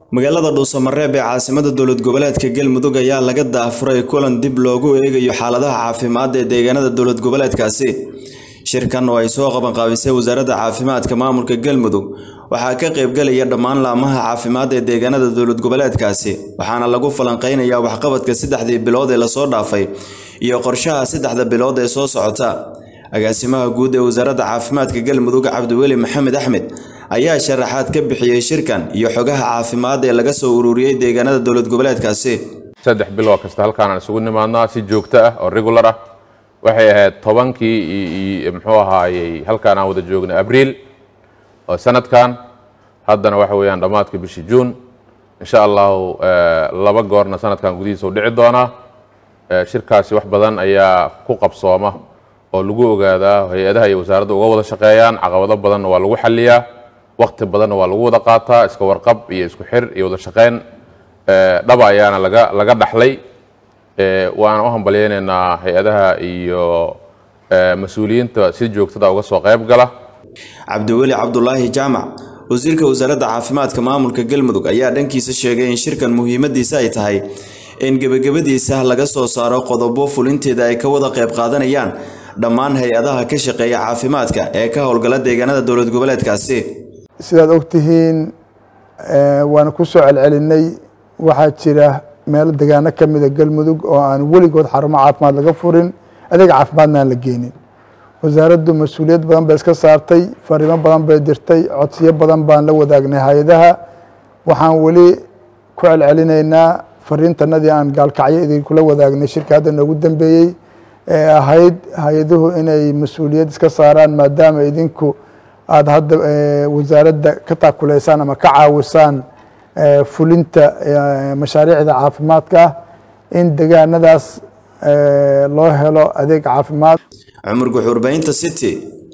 magaalada dhuusamareeb ee caasimada dowlad goboleedka galmudug ayaa laga daafuray kulan dib loogu eegayo xaaladaha caafimaad ee deegaanada dowlad goboleedkaasi shirkan oo ay soo qabanqaabisay wasaaradda caafimaadka maamulka galmudug waxaa ka qaybgalaya dhammaan laamaha caafimaad ee deegaanada dowlad goboleedkaasi waxaana lagu falanqeynayaa waxqabadka saddexdii bilood ee lasoo dhaafay iyo qorshaha saddexda bilood ee soo socota agaasimaha guud ee wasaaradda caafimaadka galmudug cabdiweli maxamed axmed ayaa sharaxaad ka bixiyey shirkan iyo xogaha caafimaad ee laga soo ururiyey deegaanada dowlad goboleedkaasi saddex biloo kasta halkaanaan isugu nimaadnaa si joogto ah oo regular ah waxay ahayd tobankii muxuu ahaayey halkaan aan wada joognay abriil oo sanadkan haddana waxa weeyaan dhammaadka bishii juun insha allahu laba goorna sanadkan gudihiisa u dhici doonaa shirkaasi wax badan ayaa ku qabsooma oo lagu ogaadaa hay-adaha iyo wasaaradda uga wada shaqeeyaan caqabado badanna waa lagu xaliyaa waqti badanna waa lagu wada qaataa iska warqab iyo isku xir iyo wada shaqeyn dhaba ayaana laga laga dhaxlay waana u hambalyeynaynaa hay-adaha iyo mas-uuliyiinta si joogtada uga soo qayb gala cabdiweli cabdulaahi jaamac wasiirka wasaaradda caafimaadka maamulka galmudug ayaa dhankiisa sheegay in shirkan muhiimadiisa ay tahay in gebagabadiisa laga soo saaro qodobo fulinteeda ay ka wada qayb qaadanayaan dhammaan hay-adaha ka shaqeeya caafimaadka ee ka howlgala deegaanada dowlad goboleedkaasi sidaad ogtihiin waana ku soo celcelinay waxaa jira meelo degaano ka mida galmudug oo aan weligood xarumo caafimaad laga furin adeeg caafimaadna aan la geenin wasaaraddu mas-uuliyad badan bay iska saartay fariimo badan bay dirtay codsiyo badan baan la wadaagnay hay-adaha waxaan weli ku celcelinaynaa fariintanadii aan gaalkacyo idinkula wadaagnay shirka hadda noogu dambeeyey ee ahayd hay-aduhu inay mas-uuliyad iska saaraan maadaama idinku aada hadda wasaaradda ka taakuleysaan ama ka caawisaan fulinta mashaariicda caafimaadka ah in degaanadaas loo helo adeeg caafimaad cumar guxuurbaynta city